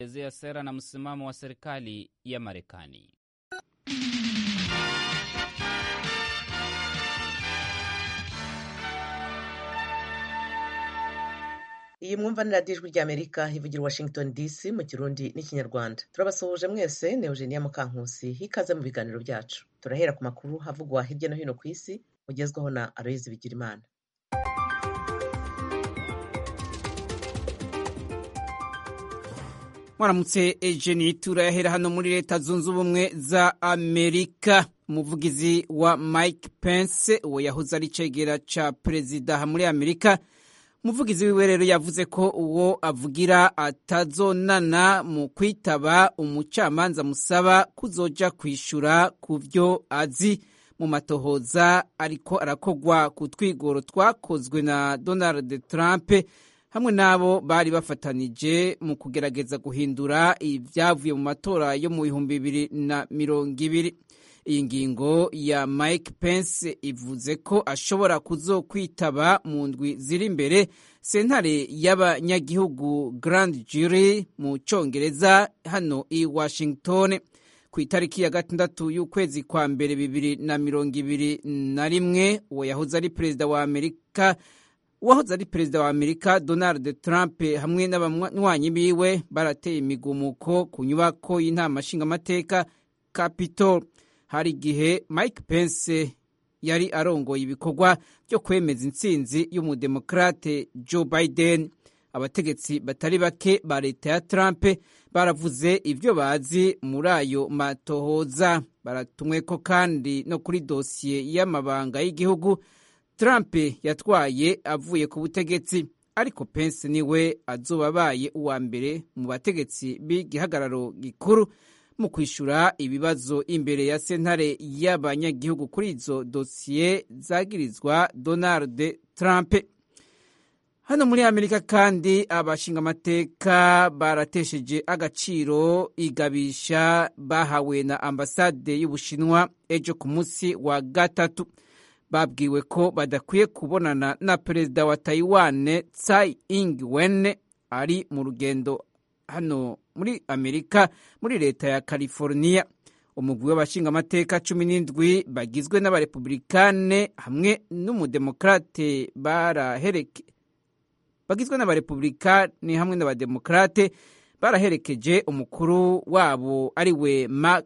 ezea sera na msimamo wa serikali ya Marekani. iyi mwumva ni radiyo ijwi ry'amerika ivugira washington dc mu kirundi n'ikinyarwanda turabasuhuje mwese ni eugenia mukankusi hikaze mu biganiro byacu turahera ku makuru havugwa hirya no hino ku isi ugezwaho na aloyizi bigirimana mwaramutse ejeni turayahera hano muri leta zunze ubumwe za amerika umuvugizi wa mike pence uwo yahoze ari cegera ca perezida muri amerika umuvugizi wiwe rero yavuze ko uwo avugira atazonana mu kwitaba umucamanza musaba kuzoja kwishura ku vyo azi mu matohoza ariko arakogwa ku twigoro twakozwe na donald trump hamwe n'abo bari bafatanije mu kugerageza guhindura ibyavuye mu matora yo mu bihumbi bibiri na mirongo ibiri iyi ngingo ya mike pence ivuze ko ashobora kuzokwitaba mu ndwi ziri imbere sentare y'abanyagihugu grand jury mu cyongereza hano i washington ku itariki ya gatandatu y'ukwezi kwa mbere bibiri na mirongo ibiri na rimwe uwo yahoze ari perezida wa amerika uwahoze ari perezida wa amerika donald trump hamwe n'abanywanyi biwe barateye imigumuko ku nyubako y'inama nshingamateka capitol hari igihe mike pence yari arongoye ibikorwa byo kwemeza intsinzi y'umudemokrate joe biden abategetsi batari bake ba leta ya trump baravuze ibyo bazi muri ayo matohoza baratumweko kandi no kuri dosiye y'amabanga y'igihugu trump yatwaye avuye ku butegetsi ariko pence niwe azoba abaye uwa mbere mu bategetsi b'igihagararo gikuru mu kwishyura ibibazo imbere ya sentare y'abanyagihugu kuri izo dosiye zagirizwa donald trump hano muri amerika kandi abashingamateka baratesheje agaciro igabisha bahawe na ambasade y'ubushinwa ejo ku munsi wa gatatu babwiwe ko badakwiye kubonana na perezida wa taiwan tsai ing-wen ari mu rugendo hano muri amerika muri leta ya california umugwi w'abashingamateka cumi n'indwi bagizwe n'abarepublikane hamwe n'umudemokrate barahereke bagizwe n'abarepublikani hamwe n'abademokrate baraherekeje umukuru wabo ari we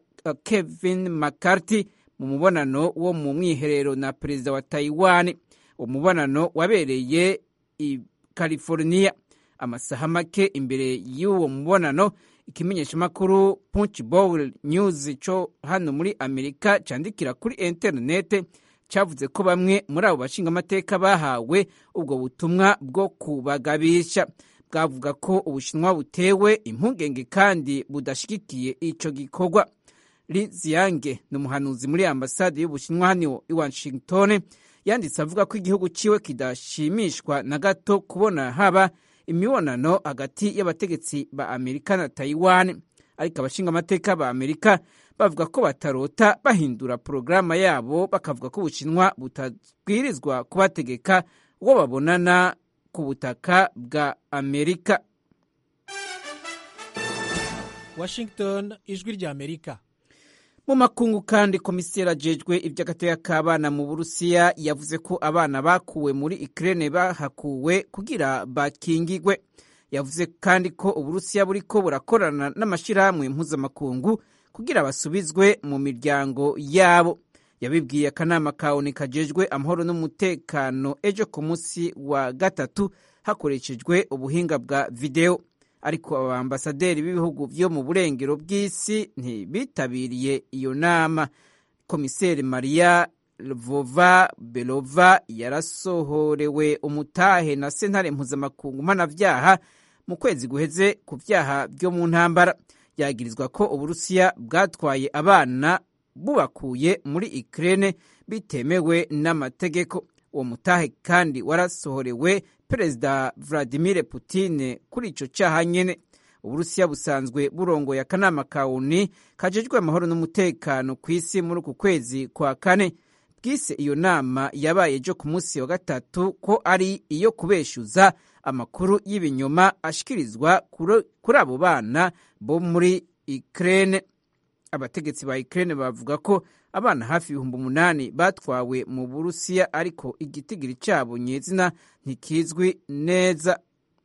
kevin mccarthy mu mubonano wo mu mwiherero na perezida wa taiwan umubonano wabereye i california amasaha make imbere y'uwo mubonano ikimenyeshamakuru punch bowl news cyo hano muri amerika cyandikira kuri interinete cyavuze ko bamwe muri abo bashingamateka bahawe ubwo butumwa bwo kubagabisha bwavuga ko ubushinwa butewe impungenge kandi budashyigikiye icyo gikorwa Li Ziyange ni umuhanuzi muri ambasade y'ubushinwa hano i washington yanditse avuga ko igihugu cyiwe kidashimishwa na gato kubona haba imibonano hagati y'abategetsi ba amerika na taiwan ariko abashingamateka ba amerika bavuga ko batarota bahindura porogaramu yabo bakavuga ko ubushinwa butabwirizwa kubategeka uwo babonana ku butaka bwa amerika washington ijwi rya amerika mu makungu kandi komiseri ajejwe iby'agateka k'abana mu burusiya yavuze ko abana bakuwe muri ikirere bahakuwe kugira bakingigwe yavuze kandi ko uburusiya buriko burakorana n'amashyirahamwe mpuzamakungu kugira basubizwe mu miryango yabo yabibwiye akanama ka oni kajejwe amahoro n'umutekano ejo ku munsi wa gatatu hakoreshejwe ubuhinga bwa videwo ariko abambasaderi b'ibihugu byo mu burengero bw'isi ntibitabiriye iyo nama komiseri maria vova belova yarasohorewe umutahe na sentare mpuzamakungu mpanabyaha mu kwezi guheze ku byaha byo mu ntambara yagirizwa ko uburusiya bwatwaye abana bubakuye muri ikirere bitemewe n'amategeko uwo mutahe kandi warasohorewe perezida vladimir Putin kuri icyo cyaha nyine uburusiya busanzwe burongoye akanama ka oni kajejwe amahoro n'umutekano ku isi muri uku kwezi kwa kane bwise iyo nama yabaye ejo ku munsi wa gatatu ko ari iyo kubeshyuza amakuru y'ibinyoma ashikirizwa kuri abo bana bo muri Ukraine abategetsi ba Ukraine bavuga ko abana hafi ibihumbi umunani batwawe mu Burusiya ariko igitigiri cyabo nyezina ntikizwi neza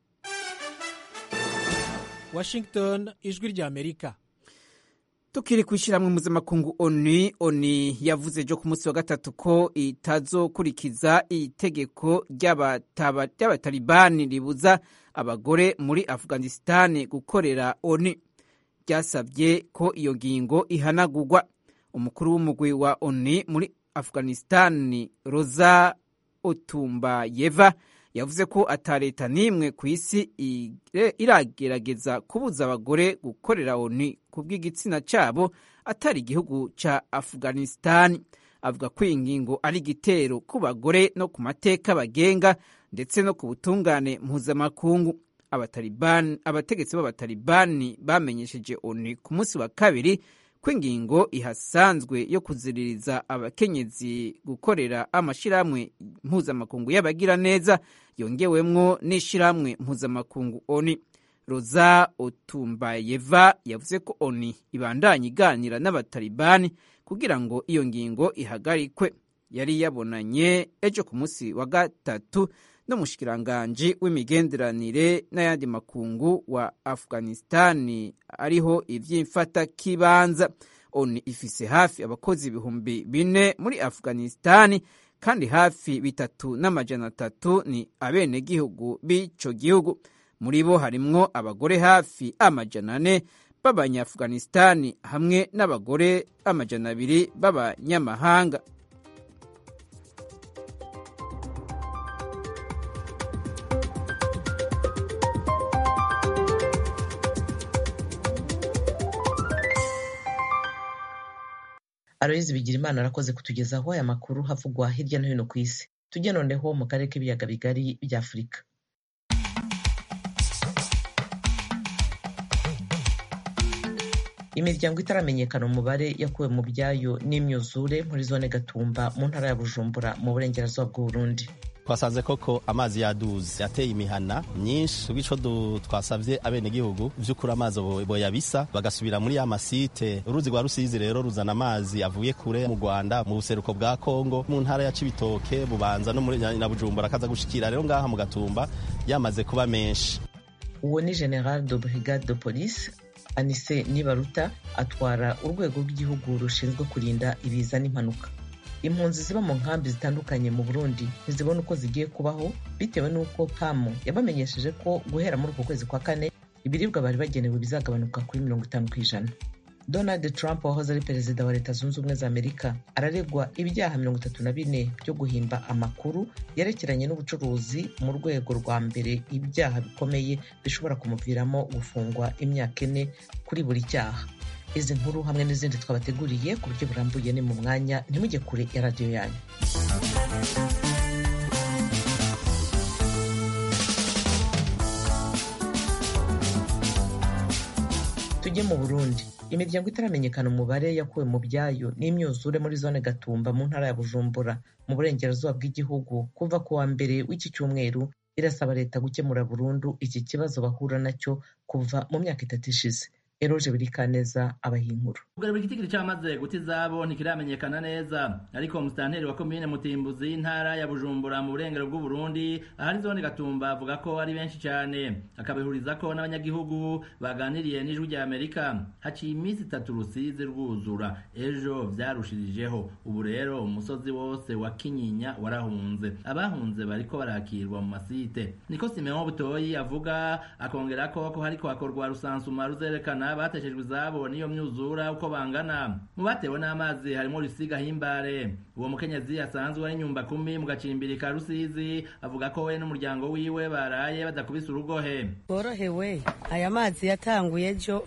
Washington ijwi rya Amerika tukiri kwishyirahamwe mpuzamakungu oni oni yavuze ejo ku munsi wa gatatu ko itazokurikiza itegeko ry'abatalibani ribuza abagore muri afghanistan gukorera oni ryasabye ko iyo ngingo ihanagurwa umukuru w'umugwi wa oni muri afghanistan roza otumbayeva yavuze ko ata leta n'imwe ku isi iragerageza kubuza abagore gukorera oni ku bw'igitsina cyabo atari igihugu cya afghanistan avuga ko iyi ngingo ari igitero ku bagore no ku mateka bagenga ndetse no ku butungane mpuzamakungu abategetsi b'abatalibani bamenyesheje oni ku munsi wa kabiri ko ingingo ihasanzwe yo kuziririza abakenyezi gukorera amashyirahamwe mpuzamakungu y'abagira neza yongewemwo n'ishyirahamwe mpuzamakungu oni roza otumbayeva yavuze ko oni ibandanya iganira n'abatalibani kugira ngo iyo ngingo ihagarikwe yari yabonanye ejo ku munsi wa gatatu n'umushikiranganji w'imigenderanire n'ayandi makungu wa afghanistani ariho ivy'imfata kibanza oni ifise hafi abakozi ibihumbi bine muri afghanistani kandi hafi bitatu n'amajana atatu ni abenegihugu b'ico gihugu muri bo harimwo abagore hafi amajana ane b'abanyaafghanistani hamwe n'abagore amajana abiri b'abanyamahanga Aloyizi Bigirimana arakoze kutugezaho aya makuru havugwa hirya no hino ku isi tujye noneho mu karere k'ibiyaga bigari bya afurika imiryango itaramenyekana umubare yakuwe mu byayo n'imyuzure muri zone gatumba mu ntara ya bujumbura mu burengerazuba bw'uburundi twasanze koko amazi yaduze yateye imihana myinshi ubwico twasavye abenegihugu vy'ukuri amazi boyabisa bagasubira muri ya masite uruzi rwa rusizi rero ruzana amazi avuye kure mu rwanda mu buseruko bwa kongo mu ntara ya cibitoke bubanza no muri na bujumbura akaza gushikira rero ngaha mu gatumba yamaze kuba menshi uwo ni general de brigade de police anise nibaruta atwara urwego rw'igihugu rushinzwe kurinda ibiza n'impanuka impunzi ziba mu nkambi zitandukanye mu burundi ntizibona uko zigiye kubaho bitewe n'uko pamu yabamenyesheje ko guhera muri uku kwezi kwa kane ibiribwa bari bagenewe bizagabanuka kuri mirongo itanu ku ijana donald trump wahoze ari perezida wa leta zunze ubumwe za amerika araregwa ibyaha mirongo itatu na bine byo guhimba amakuru yerekeranye n'ubucuruzi mu rwego rwa mbere ibyaha bikomeye bishobora kumuviramo gufungwa imyaka ine kuri buri cyaha izi nkuru hamwe n'izindi twabateguriye ku buryo burambuye ni mu mwanya ntimujye kure ya radiyo yanyu tujye mu burundi imiryango itaramenyekana umubare yakuwe mu byayo n'imyuzure muri zone gatumba mu ntara ya bujumbura mu burengerazuba bw'igihugu kuva ku wa mbere w'iki cyumweru irasaba leta gukemura burundu iki kibazo bahura nacyo kuva mu myaka itatu ishize eroje birikaneza abahinkuru ubwo buri gitigiri cyamaze guta izabo ntikiramenyekana neza ariko umusitanteri wa komine mutimbuzi y'intara ya bujumbura mu burengero bw'uburundi ahari zone gatumba avuga ko ari benshi cyane akabihuriza ko n'abanyagihugu baganiriye n'ijwi rya amerika haciye iminsi itatu rusizi rwuzura ejo byarushirijeho ubu rero umusozi wose wa kinyinya warahunze abahunze bariko barakirwa mu masite niko simeon butoyi avuga akongera ko ko hariko hakorwa rusansuma ruzerekana bateshejwe izabo n'iyo myuzura uko bangana mu batewe n'amazi harimo rusiga himbare uwo mukenyezi asanzwe ari nyumba kumi mu gacimbiri ka rusizi avuga ko we n'umuryango wiwe baraye badakubise urugohe borohewe aya mazi yatanguye ejo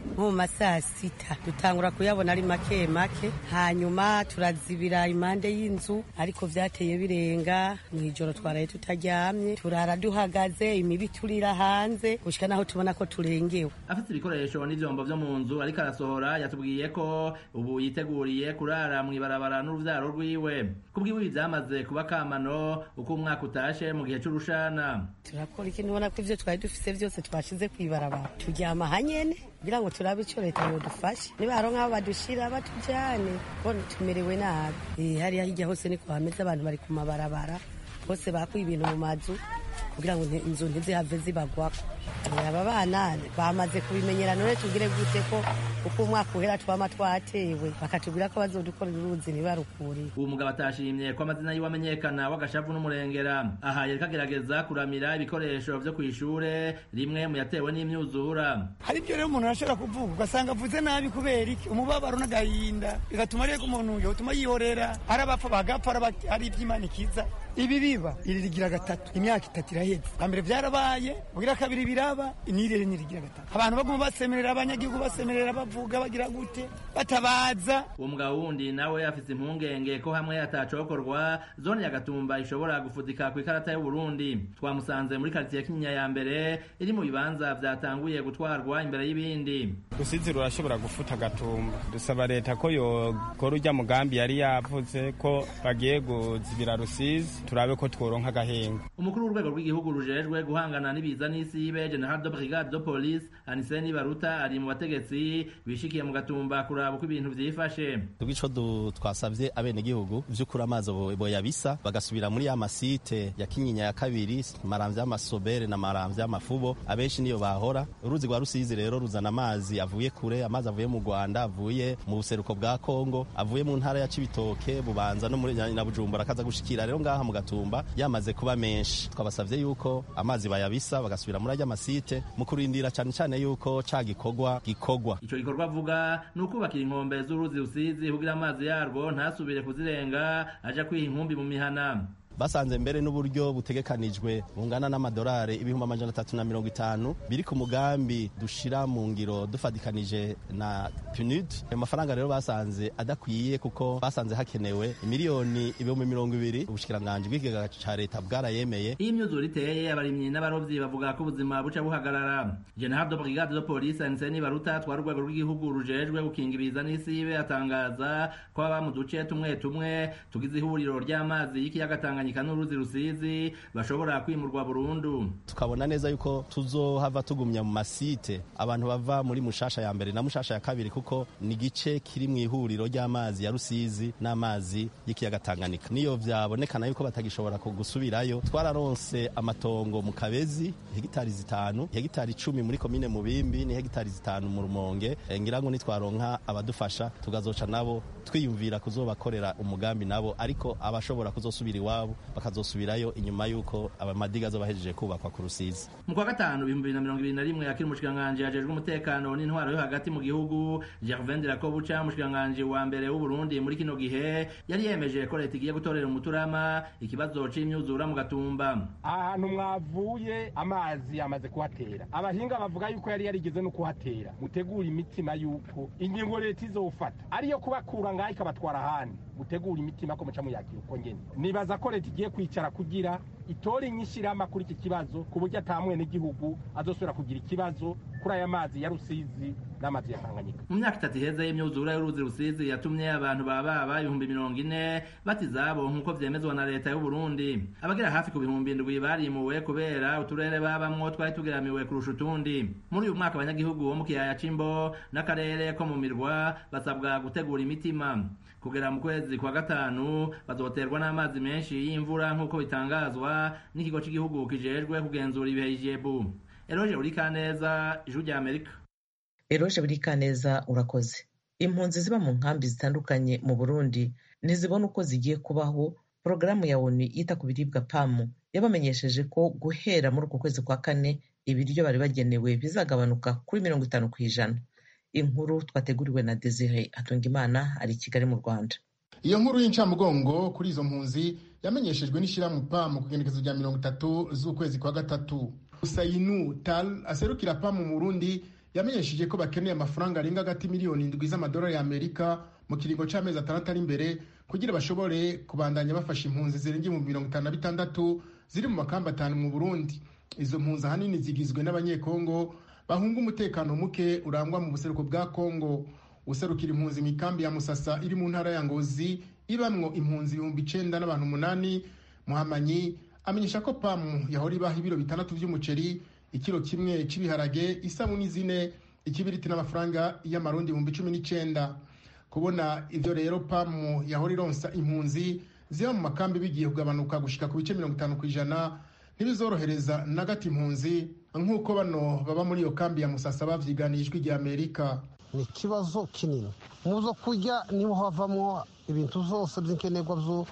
nko mu masaa sita dutangura kuyabona ari make make hanyuma turazibira impande y'inzu ariko vyateye birenga mw'ijoro twaraye tutaryamye turara duhagaze imibi turira hanze gushika naho tubona ko turengewe afite ibikoresho n'ivyombo vyo mu nzu ariko arasohora yatubwiye ko ubu yiteguriye kurara mw'ibarabara n'uruvyaro rwiwe kubwiwe ibi vyamaze kuba kamano uko umwaka utashe mu gihe c'urushana turakora iki ntubona ko ivyo twari dufise vyose twashize kw'ibarabara turyama hanyene kugira ngo turabe ico leta yodufashe nibaronka aho badushira batujane bona tumerewe nabi Eh, hariya hirya hose niko hameze abantu bari ku mabarabara bose bakuye ibintu mu mazu kugira ngo nti- inzu ntizihave zibagwako Eh, aba bana bamaze kubimenyera none tugire gute ko uko umwaka uhera twama twatewe bakatubwira ko bazodukorera uruzi ntibarukuriye uwo mugabo atashimye ko amazina yiwe amenyekana w'agashavu n'umurengera aha yariko agerageza kuramira ibikoresho vyo kw'ishure rimwe mu yatewe n'imyuzura hari ibyo rero umuntu arashobora kuvuga ugasanga avuze nabi kubera iki umubabaro n'agahinda bigatuma rero umuntu yotuma yihorera ari abapfa bagapfa ari aba- ari iby'imana ikiza ibi biba iri rigira gatatu imyaka itatu iraheze bwa mbere byarabaye ubwira kabiri biraba n'iri ntirigira gatatu abantu baguma basemerera abanyagihugu basemerera bavuga bagira gute batabaza uwo mugabo wundi nawe afise impungenge ko hamwe atacokorwa zone ya gatumba ishobora gufudika ku ikarata y'uburundi twamusanze muri karitsiye kinyinya ya mbere iri mu bibanza vyatanguye gutwarwa imbere y'ibindi rusizi rurashobora gufuta agatumba dusaba leta ko yokora urya mugambi yari yavuze ko bagiye kuzibira rusizi turabe ko tworonka agahenga umukuru w'urwego rw'igihugu rujejwe guhangana n'ibiza n'isibe general de brigade de police aniseni baruta ari mu bategetsi bishikiye mu gatumba kuraba uko ibintu vyifashe tubwico du twasavye abenegihugu vy'ukuri amazi bo- boyabisa bagasubira muri ya masite ya kinyinya ya kabiri maramvya y'amasobere na maramvya y'amafubo abenshi niyo bahora uruzi rwa rusizi rero ruzana amazi avuye kure amazi avuye mu rwanda avuye mu buseruko bwa kongo avuye mu ntara ya cibitoke bubanza no muri na bujumbura akaza gushikira rero ngaha mu gatumba yamaze kuba menshi twabasavye yuko amazi bayabisa bagasubira muri arya masite mu kurindira cane cane yuko ca gikorwa gikorwa ico gikorwa avuga ni ukubakira inkombe z'uruzi rusizi kugira amazi yarwo ntasubire kuzirenga aja kwiha inkumbi mu mihana basanze mbere n'uburyo butegekanijwe bungana n'amadolari ibihumbi amajana atatu na mirongo itanu biri ku mugambi dushira mu ngiro dufatikanije na PNUD ayo mafaranga rero basanze adakwiye kuko basanze hakenewe miliyoni ibihumbi mirongo ibiri ubushikiranganji bw'ikigega ca leta bwarayemeye iyo imyuzure iteye abarimyi n'abarovyi bavuga ko ubuzima buca buhagarara general de brigade de police aniseni baruta twari urwego rw'igihugu rujejwe gukinga ibiza n'isibe atangaza ko baba mu duce tumwe tumwe tugize ihuriro ry'amazi y'ikiyaga tanganyika n'uruzi rusizi bashobora kwimurwa burundu tukabona neza yuko tuzohava tugumya mu masite abantu bava muri mushasha ya mbere na mushasha ya kabiri kuko ni igice kiri mu ihuriro ry'amazi ya rusizi n'amazi y'ikiyaga tanganyika niyo vyabonekana yuko batagishobora gusubirayo twararonse amatongo mu kabezi hegitari zitanu hegitari icumi muri komine mubimbi ni hegitari zitanu mu rumonge Eh, ngira ngo nitwaronka abadufasha tugazoca nabo twiyumvira kuzobakorera umugambi nabo ariko abashobora kuzosubira iwabo bakazosubirayo inyuma y'uko amadiga azobahejeje kubakwa ku rusizi mu kwa gatanu ibihumbi bibiri na mirongo ibiri na rimwe akiri umushikiranganji ajejwe umutekano n'intwaro yo hagati mu gihugu gervain dirakobuca umushikiranganji wa mbere w'uburundi muri kino gihe yari yemeje ko leta igiye gutorera umuturama ikibazo c'imyuzura mu gatumba ahantu mwavuye amazi yamaze kuhatera abahinga bavuga yuko yari yarigeze no kuhatera mutegura imitima yuko ingingo leta izofata ariyo kubakura ngaho ikabatwara ahandi mutegura imitima ko muca muyakira uko nyene nibaza ko leta igiye kwicara kugira itore inyishirama kuri iki kibazo ku buryo ata mwenegihugu azosubira kugira ikibazo kuri aya mazi ya rusizi n'amazi ya tanganyika mu myaka itatu iheze y'imyuzura y'uruzi rusizi yatumye abantu bababa ibihumbi mirongo ine bata izabo nk'uko vyemezwa na leta y'uburundi abagera hafi ku bihumbi indwi barimuwe kubera uturere babamwo twari tugeramiwe kurusha utundi muri uyu mwaka abanyagihugu bo mu kiyaya c'imbo n'akarere ko mu mirwa basabwa gutegura imitima kugera mu kwezi kwa gatanu bazoterwa n'amazi menshi y'imvura nk'uko bitangazwa n'ikigo c'igihugu kijejwe kugenzura ibihe ijebu eroje urikaneza ijuru rya amerika eroje burikaneza urakoze impunzi ziba mu nkambi zitandukanye mu burundi ntizibona uko zigiye kubaho porogaramu ya onu yita ku biribwa pamu yabamenyesheje ko guhera muri uku kwezi kwa kane ibiryo bari bagenewe bizagabanuka kuri mirongo itanu ku ijana inkuru twateguriwe na desire hatungimana ari i kigali mu rwanda iyo nkuru y'incamugongo kuri izo mpunzi yamenyeshejwe n'ishyirahamwe pamu ku igenekezo rya mirongo itatu z'ukwezi kwa gatatu usayinu tal aserukira pamu mu burundi yamenyesheje ko bakeneye amafaranga arenga hagati miliyoni indwi z'amadolari y'amerika mu kiringo c'amezi atandatu ari imbere kugira bashobore kubandanya bafasha impunzi zirenga ibihumbi mirongo itanu na bitandatu ziri mu makamba atanu mu burundi izo mpunzi ahanini zigizwe n'abanyekongo bahunga umutekano muke urangwa mu buseruko bwa kongo userukira impunzi mu ikambi ya musasa iri mu ntara ya ngozi ibamwo impunzi ibihumbi icenda n'abantu umunani muhamanyi amenyesha ko pamu yahora ibaha ibiro bitandatu vy'umuceri ikiro kimwe c'ibiharage isabuni zine ikibiriti n'amafaranga y'amarundi ibihumbi cumi n'icenda kubona ivyo rero pamu yahora ironsa impunzi ziba mu makambi bigiye kugabanuka gushika ku bice mirongo itanu ku ijana ntibizorohereza na gato impunzi nk'uko bano baba muri iyo kambi ya musasa bavyiganiye ijwi rya amerika ni ikibazo kinini mu zo kurya niho havamo ibintu zose by'inkenerwa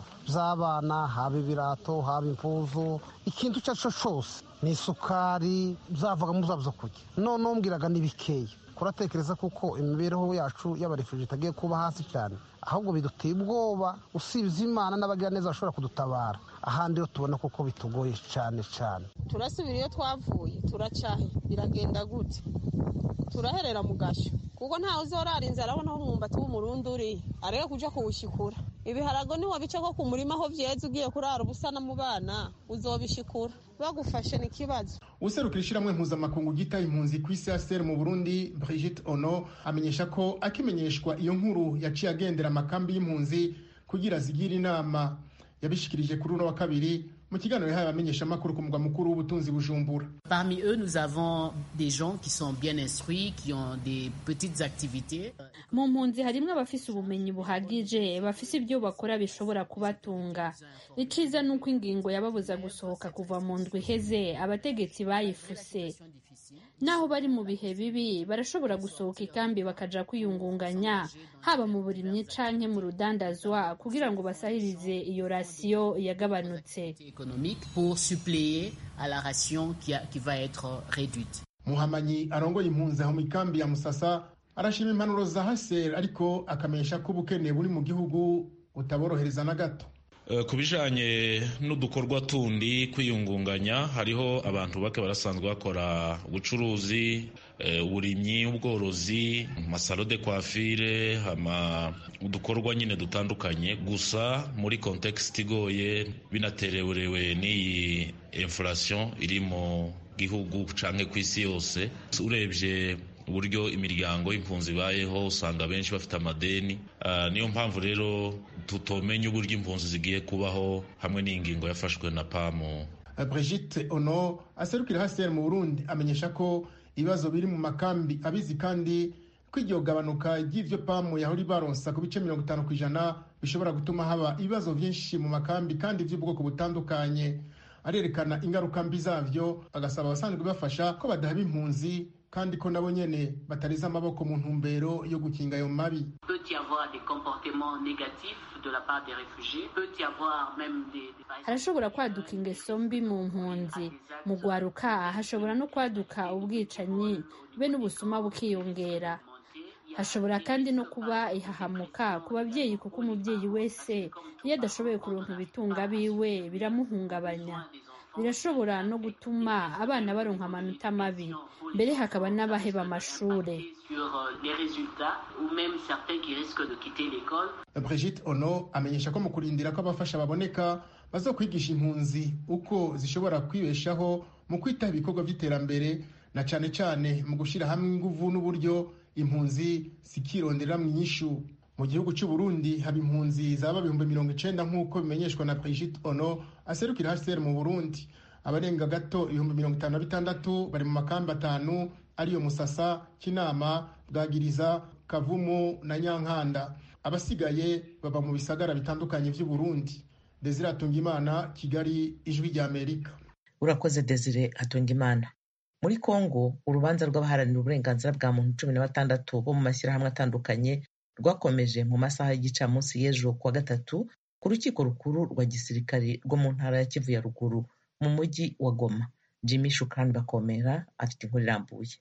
by'abana haba ibirato haba impuzu ikintu icyo ari cyo cyose ni isukari byavaga mu zo kurya noneho mbwiraga ni bikeya kuratekereza kuko imibereho yacu y'abarefuje itagiye kuba hasi cyane ahubwo biduteye ubwoba usibye imana n'abagiraneza bashobora kudutabara ahandi yo tubona kuko bitugoye cyane cyane turasubira iyo twavuye turacahe biragenda gute turaherera mu gashyo kuko ntawe uzorara inzara abona aho umwumbati w'umurundi uri areke kuja kuwushikura ibiharago niwo bice ko ku murima aho vyeze ugiye kurara ubusa no mu bana uzobishikura bagufashe ni ikibazo userukira ishyirahamwe mpuzamakungu gita impunzi ku isi ya mu burundi brigitte ono amenyesha ko akimenyeshwa iyo nkuru yaciye agendera amakambi y'impunzi kugira zigire inama yabishikirije kuri uno wa kabiri mu kiganiro yahaye abamenyeshamakuru ku mugwa mukuru w'ubutunzi bujumbura Parmi eux, nous avons des gens qui sont bien instruits, qui ont des petites activités. mu mpunzi harimo abafise ubumenyi buhagije bafise ibyo bakora bishobora kubatunga iciza ni uko ingingo yababuza gusohoka kuva mu ndwi iheze abategetsi bayifuse naho bari mu bihe bibi barashobora gusohoka ikambi bakaja kwiyungunganya haba mu burimyi canke mu rudandazwa kugira ngo basahirize iyo rasiyo yagabanutse économique pour suppléer à la ration qui, a- qui va être réduite. muhamanyi arongoye impunzi aho mu ikambi ya musasa arashima impanuro za haser ariko akamenyesha ko ubukene buri mu gihugu butaborohereza na gato Eh, ku bijanye n'udukorwa tundi kwiyungunganya hariho abantu bake barasanzwe bakora ubucuruzi eh, uburimyi ubworozi amasaro de coiffure hama udukorwa nyine dutandukanye gusa muri context igoye binatererewe n'iyi inflation iri mu gihugu canke ku isi yose urebye uburyo imiryango y'impunzi ibayeho usanga benshi bafite amadeni Ah, niyo mpamvu rero tutomenya uburyo impunzi zigiye kubaho hamwe n'ingingo yafashwe na pamu brigitte ono aserukira haser mu burundi amenyesha ko ibibazo biri mu makambi abizi kandi ko iryo gabanuka ry'ivyo pamu yahora ibaronsa ku bice mirongo itanu ku ijana bishobora gutuma haba ibibazo vyinshi mu makambi kandi vy'ubwoko butandukanye arerekana ingaruka mbi zavyo agasaba abasanzwe bafasha ko badahaba impunzi kandi ko nabo nyene batariza amaboko mu ntumbero yo gukinga ayo mabi peut y avoir des comportements négatifs de la part des réfugiés, peut y avoir même des... des- harashobora kwaduka ingeso mbi mu mpunzi mu gwaruka hashobora no kwaduka ubwicanyi be n'ubusuma bukiyongera hashobora kandi no kuba ihahamuka ku babyeyi kuko umubyeyi wese iyo adashoboye kuronka ibitunga biwe biramuhungabanya birashobora no gutuma abana baronka amanota mabi mbere hakaba n'abaheba amashure sur euh, les résultats ou même certains qui risquent de quitter l'école. brigitte ono amenyesha ko mu kurindira ko abafasha baboneka bazokwigisha impunzi uko zishobora kwibeshaho mu kwitaho ibikorwa by'iterambere na cane cane mu gushyira hamwe inguvu n'uburyo impunzi zikirondera mu inyishu mu gihugu cy'u Burundi haba impunzi zaba ibihumbi mirongo icenda nk'uko bimenyeshwa na brigitte ono aserukira hcr mu burundi abarenga gato ibihumbi mirongo itanu na bitandatu bari mu makambi atanu ariyo musasa kinama bwagiriza kavumu na nyankanda abasigaye baba mu bisagara bitandukanye vy'u Burundi desire atungimana kigali ijwi rya amerika urakoze desire atungimana muri kongo urubanza rw'abaharanira uburenganzira bwa muntu cumi na batandatu bo mu mashyirahamwe atandukanye rwakomeje mu masaha y'igicamunsi y'ejo kuwa gatatu ku rukiko rukuru rwa gisirikari rwo mu ntara ya kivu ya ruguru mu mujyi wa goma jimmy shukran bakomera afite inkuru irambuye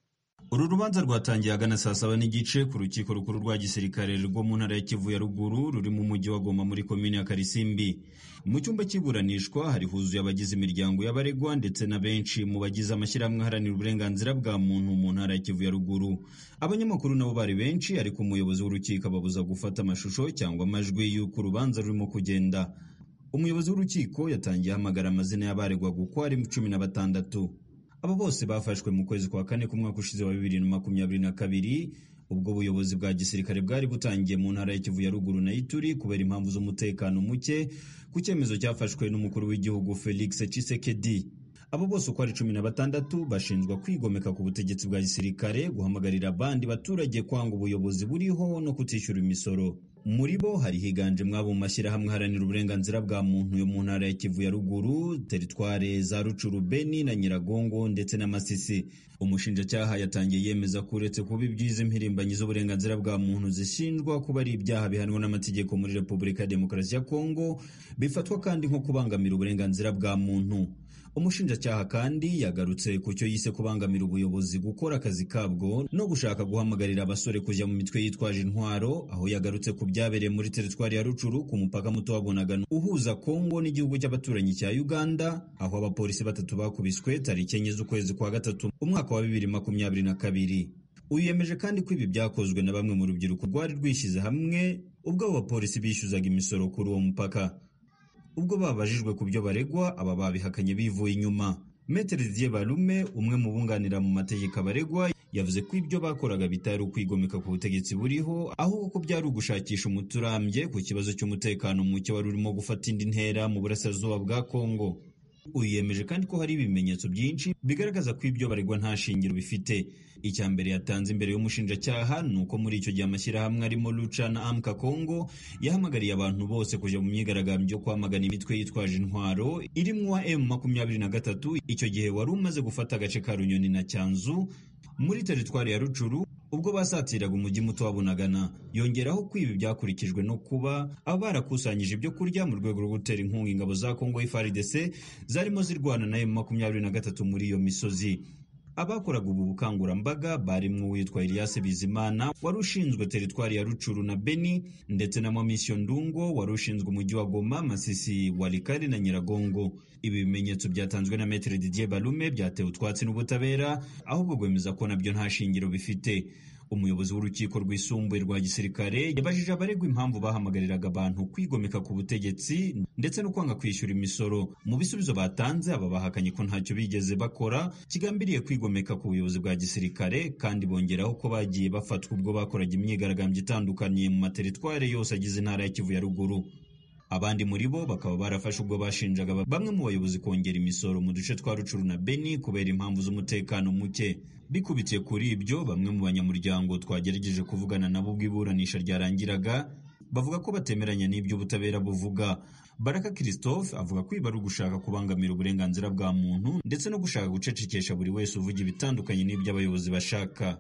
uru rubanza rwatangiye agana saa saba n'igice ku rukiko rukuru rwa gisirikare rwo mu ntara ya kivu ya ruguru ruri mu mujyi wa goma muri komini ya karisimbi mu cyumba cy'iburanishwa hari huzuye abagize imiryango y'abaregwa ndetse na benshi mu bagize amashyirahamwe aharanira uburenganzira bwa muntu mu ntara ya kivu ya ruguru abanyamakuru nabo bari benshi ariko umuyobozi w'urukiko ababuza gufata amashusho cyangwa amajwi y'uko urubanza rurimo kugenda umuyobozi w'urukiko yatangiye ahamagara amazina y'abaregwaga uko ari cumi na batandatu aba bose bafashwe mu kwezi kwa kane k'umwaka ushize wa bibiri na makumyabiri na kabiri ubwo ubuyobozi bwa gisirikare bwari butangiye mu ntara ya Kivu ya ruguru na Ituri kubera impamvu z'umutekano muke ku cyemezo cyafashwe n'umukuru w'igihugu Felix Tshisekedi abo bose uko ari cumi na batandatu bashinjwa kwigomeka ku butegetsi bwa gisirikare guhamagarira abandi baturage kwanga ubuyobozi buriho no kutishyura imisoro muri bo hari higanjemo abo mu mashyirahamwe aharanira uburenganzira bwa muntu yo mu ntara ya Kivu ya ruguru teritware za Rucuru Beni na Nyiragongo ndetse na Masisi umushinjacyaha yatangiye yemeza ko uretse kuba ibyiza impirimbanyi z'uburenganzira bwa muntu zishinjwa kuba ari ibyaha bihanwa n'amategeko muri Repubulika ya Demokarasi ya Kongo bifatwa kandi nko kubangamira uburenganzira bwa muntu umushinjacyaha kandi yagarutse ku cyo yise kubangamira ubuyobozi gukora akazi kabwo no gushaka guhamagarira abasore kujya mu mitwe yitwaje intwaro aho yagarutse ku byabereye muri teritwari ya Rucuru ku mupaka muto wa Bunagana uhuza Kongo n'igihugu cy'abaturanyi cya Uganda aho abapolisi batatu bakubiswe tariki enye z'ukwezi kwa gatatu umwaka wa bibiri makumyabiri na kabiri uyu yemeje kandi ko ibi byakozwe na bamwe mu rubyiruko rwari rwishyize hamwe ubwo abo bapolisi bishyuzaga imisoro kuri uwo mupaka ubwo babajijwe ku byo baregwa aba babihakanye bivuye inyuma Metere Didier Balume umwe mu bunganira mu mategeko abaregwa yavuze ko ibyo bakoraga bitari ukwigomeka ku butegetsi buriho ahubwo ko byari ugushakisha umuturambye ku kibazo cy'umutekano muke wari urimo gufata indi ntera mu burasirazuba bwa Kongo uyu yemeje kandi ko hari ibimenyetso byinshi bigaragaza ko ibyo baregwa nta shingiro bifite icya mbere yatanze imbere y'umushinjacyaha ni uko muri icyo gihe amashyirahamwe arimo Lucha na Amka Congo yahamagariye abantu bose kujya mu myigaragambyo yo kwamagana imitwe yitwaje intwaro irimo M makumyabiri na gatatu icyo gihe wari umaze gufata agace ka Runyoni na Cyanzu muri teritwari ya Rucuru ubwo basatiraga umujyi muto wa Bunagana yongeraho ko ibi byakurikijwe no kuba aba barakusanyije ibyo kurya mu rwego rwo gutera inkunga ingabo za Kongo FARDC zarimo zirwana na M23 muri iyo misozi abakoraga ubu bukangurambaga barimo uwitwa Elias Bizimana wari ushinzwe teritwari ya Rucuru na Beni ndetse na Mamisio Ndungo wari ushinzwe umujyi wa Goma Masisi Walikari na Nyiragongo ibi bimenyetso byatanzwe na Maître Didier Balume byatewe utwatsi n'ubutabera ahubwo gwemeza ko nabyo nta shingiro bifite umuyobozi w'urukiko rwisumbuye rwa gisirikare yabajije abaregwa impamvu bahamagariraga abantu kwigomeka ku butegetsi ndetse no kwanga kwishyura imisoro mu bisubizo batanze aba bahakanye ko ntacyo bigeze bakora kigambiriye kwigomeka ku buyobozi bwa gisirikare kandi bongeraho ko bagiye bafatwa ubwo bakoraga imyigaragambyo itandukanye mu materitware yose agize intara ya Kivu ya ruguru abandi muri bo bakaba barafashe ubwo bashinjaga bamwe mu bayobozi kongera imisoro mu duce twa Rucuru na Beni kubera impamvu z'umutekano muke bikubitiye kuri ibyo bamwe mu banyamuryango twagerageje kuvugana nabo ubwo iburanisha ryarangiraga bavuga ko batemeranya n'ibyo ubutabera buvuga Baraka Christophe avuga ko ibi ari ugushaka kubangamira uburenganzira bwa muntu ndetse no gushaka gucecekesha buri wese uvuga ibitandukanye n'ibyo abayobozi bashaka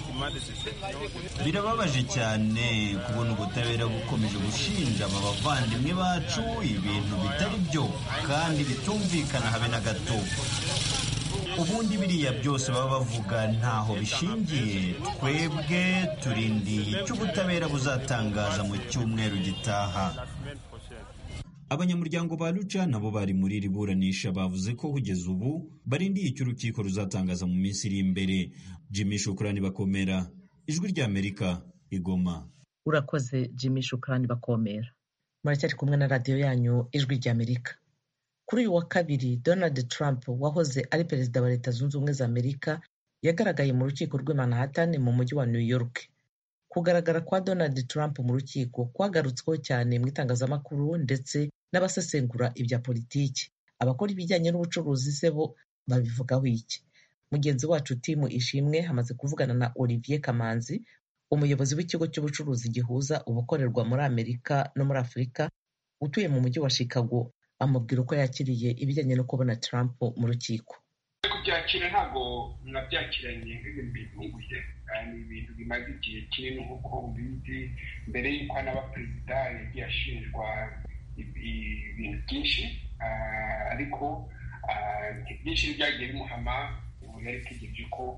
birababaje cyane kubona ubutabera bukomeje gushinja aba bavandimwe bacu ibintu bitari byo kandi bitumvikana habe na gato ubundi biriya byose baba bavuga ntaho bishingiye twebwe turindiye icyo ubutabera buzatangaza mu cyumweru gitaha abanyamuryango ba Lucha nabo bari muri iri buranisha bavuze ko kugeza ubu barindiye icyo urukiko ruzatangaza mu minsi iri imbere Jimmy Shukrani bakomera ijwi ry'Amerika igoma urakoze Jimmy Shukrani bakomera muracyari kumwe na radiyo yanyu ijwi ry'Amerika kuri uyu wa kabiri Donald Trump wahoze ari perezida wa leta zunze ubumwe za Amerika yagaragaye mu rukiko rw'i Manhattan mu mujyi wa New York kugaragara kwa Donald Trump mu rukiko kwagarutsweho cyane mu itangazamakuru ndetse n'abasesengura ibya politiki abakora ibijyanye n'ubucuruzi se bo babivugaho iki mugenzi wacu timu ishimwe hamaze kuvugana na Olivier Kamanzi umuyobozi w'ikigo cy'ubucuruzi gihuza ubukorerwa muri Amerika no muri Afurika utuye mu mujyi wa Chicago amubwira uko yakiriye ibijyanye no kubona Trump mu rukiko kubyakira ntabwo nabyakiranye nk'ibintu bitunguye ni ibintu bimaze igihe kinini nk'uko ubizi mbere y'uko anaba perezida yagiye ashinjwa ibintu byinshi ariko byinshi byagiye bimuhama ubu yari ategereje ko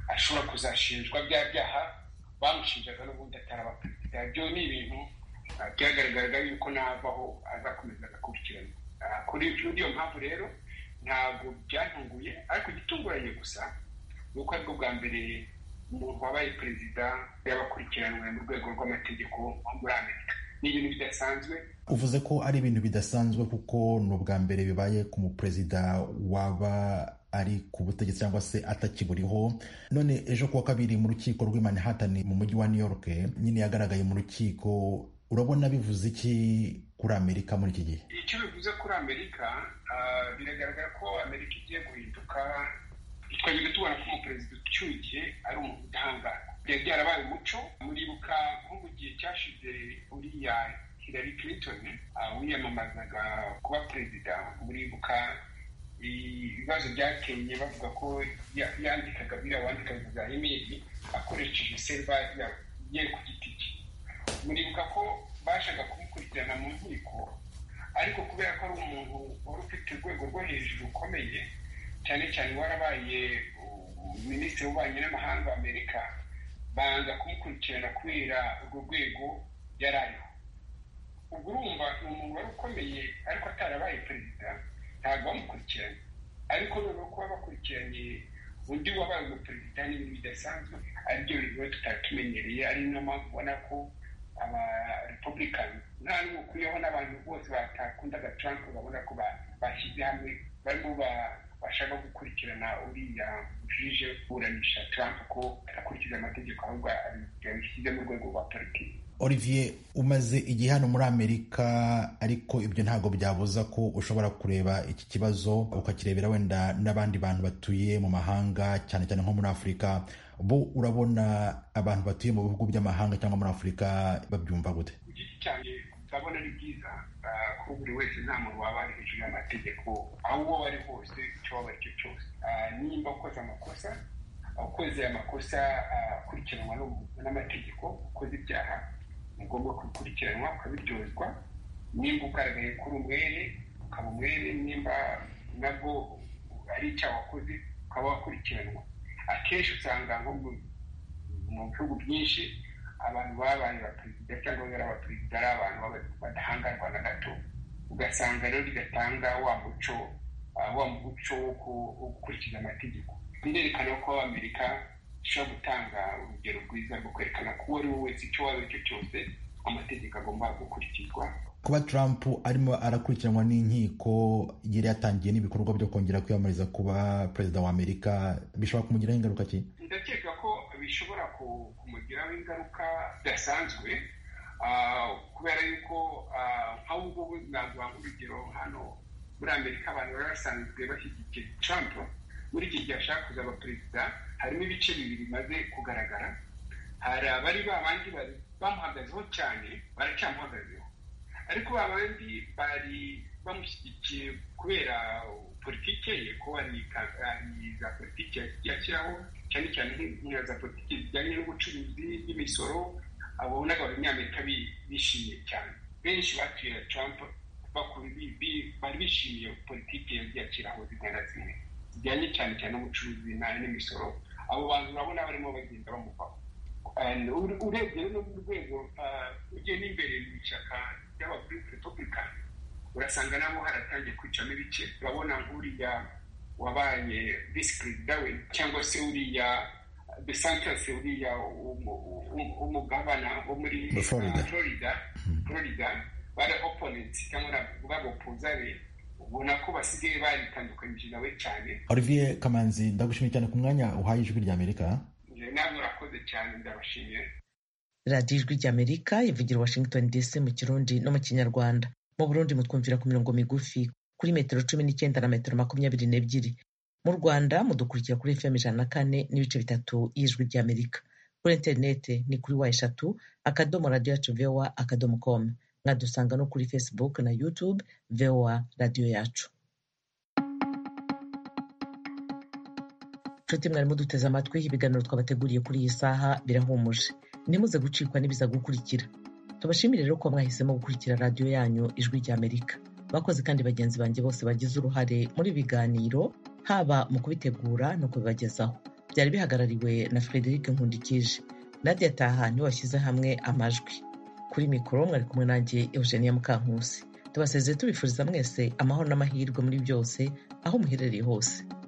ashobora kuzashinjwa bya byaha bamushinjaga n'ubundi ataraba perezida ibyo ni ibintu byagaragaraga yuko navaho azakomeza agakurikirana kuri iyo mpamvu rero ntabwo byantunguye ariko igitunguranye gusa ni uko aribwo bwa mbere umuntu wabaye perezida y'abakurikiranwe mu rwego rw'amategeko muri amerika ni ibintu bidasanzwe uvuze ko ari ibintu bidasanzwe kuko ni ubwa mbere bibaye ku muperezida waba ari ku butegetsi cyangwa se atakiburiho none ejo kuwa kabiri mu rukiko rw'i Manhattan mu mujyi wa new york nyine yagaragaye mu rukiko urabona bivuze iki kuri amerika muri iki gihe icyo bivuze kuri amerika biragaragara ko amerika igiye guhinduka twajyaga tubona ko umuperezida ucyuye ari umuntu udahangarwa byari byarabaye umuco muribuka nko mu gihe cyashize uriya Hillary Clinton wiyamamazaga kuba perezida muribuka ibibazo byateye bavuga ko yandikaga biriya wandikaga za imeri akoresheje serva ye ku giti cye muribuka ko bashaka kumukurikirana mu nkiko ariko kubera ko ari umuntu wari ufite urwego rwo hejuru rukomeye cyane cyane warabaye minisitiri w'ububanyi n'amahanga wa amerika banga kumukurikirana kubera urwo rwego yari ariho ubwo urumva ni umuntu wari ukomeye ariko atarabaye perezida ntabwo bamukurikiranye ariko noneho kuba bakurikiranye undi wabaye umuperezida ni ibintu bidasanzwe aribyo bintu tutatumenyereye ari niyo mpamvu ubona ko aba republicani nta n'umukuriyeho n'abantu bose batakundaga trump babona ko bashyize hamwe barimo bashaka gukurikirana uriya jije kuburanisha trump ko akurikiza amategeko ahubwo abishyize mu rwego rwa politiki olivier umaze igihe hano muri amerika ariko ibyo ntabwo byabuza ko ushobora kureba iki kibazo ukakirebera wenda n'abandi bantu batuye mu mahanga cyane cyane nko muri afurika bo urabona abantu batuye mu bihugu by'amahanga cyangwa muri afurika babyumva gute ku giti cyanjye ndabona ari byiza ko buri wese nta muntu waba ari hejuru y'amategeko aho uwo ari hose icyo waba ari cyo cyose nimba ukoze amakosa ukoze amakosa akurikiranwa n'amategeko ukoze ibyaha ni ngombwa kubikurikiranwa ukabiryozwa nimba ugaragaye kuri umwere ukaba umwere nimba nabwo ari icyaha wakoze ukaba wakurikiranwa akenshi usanga nko mu bihugu byinshi abantu babaye abaperezida cyangwa bari abaperezida ari abantu badahangarwa na gato ugasanga rero bigatanga wa muco wa muco wo gukurikiza amategeko birerekana ko amerika ishobora gutanga urugero rwiza rwo kwerekana ko uwo ari we wese icyo waba cyo cyose amategeko agomba gukurikizwa kuba trump arimo arakurikiranwa n'inkiko yari yatangiye n'ibikorwa byo kongera kwiyamamariza kuba perezida wa amerika bishobora kumugiraho ingaruka ki ndakeka ko bishobora kumugiraho ingaruka zidasanzwe kubera yuko nk'ubu ngubu naguha nk'urugero hano muri amerika abantu bari basanzwe bashyigikiye trump muri iki gihe ashaka kuzaba perezida harimo ibice bibiri bimaze kugaragara hari abari ba bandi bamuhagazeho cyane baracyamuhagazeho ariko ba bandi bari bamushyigikiye kubera politike ye ko hari za politiki yashyiraho cyane cyane nk'iyo za politiki zijyanye n'ubucuruzi n'imisoro abonaga abanyamerika bishimiye cyane benshi batuye trump bari bishimiye politiki yagiye ashyiraho zimwe na zimwe zijyanye cyane cyane n'ubucuruzi n'imisoro abo bantu urabona barimo bagenda bamuvaho urebye no mu rwego ugiye n'imbere mu ishyaka ry'abarepublican urasanga nabo haratangiye kwicamo ibice urabona nk'uriya wabaye visi perezida we cyangwa se uriya de santos uriya umugabana wo muri florida florida bari opponents cyangwa babopuza be ubona ko basigaye baritandukanyije nawe cyane olivier kamanzi ndagushimiye cyane ku mwanya uhaye ijwi ry'amerika namwe urakoze cyane ndabashimiye radiyo ijwi ry'amerika ivugira washington dc mu kirundi no mu kinyarwanda mu burundi mutwumvira ku mirongo migufi kuri metero cumi n'icyenda na metero makumyabiri n'ebyiri mu rwanda mudukurikira kuri fm ijana na kane n'ibice bitatu y'ijwi ry'amerika kuri interineti ni kuri wa eshatu akadomo radiyo yacu vowa akadomo komu mwadusanga no kuri facebook na youtube vowa radiyo yacu nshuti mwari muduteze amatwi ibiganiro twabateguriye kuri iyi saha birahumuje ntimuze gucikwa n'ibiza gukurikira tubashimire rero ko mwahisemo gukurikira radiyo yanyu ijwi ry'amerika bakoze kandi bagenzi banjye bose bagize uruhare muri biganiro haba mu kubitegura no kubibagezaho byari bihagarariwe na frederic nkundikije nadia taha niwe washyize hamwe amajwi kuri mikoro mwari kumwe nanjye eugenia mukankusi tubasezeye tubifuriza mwese amahoro n'amahirwe muri byose aho muherereye hose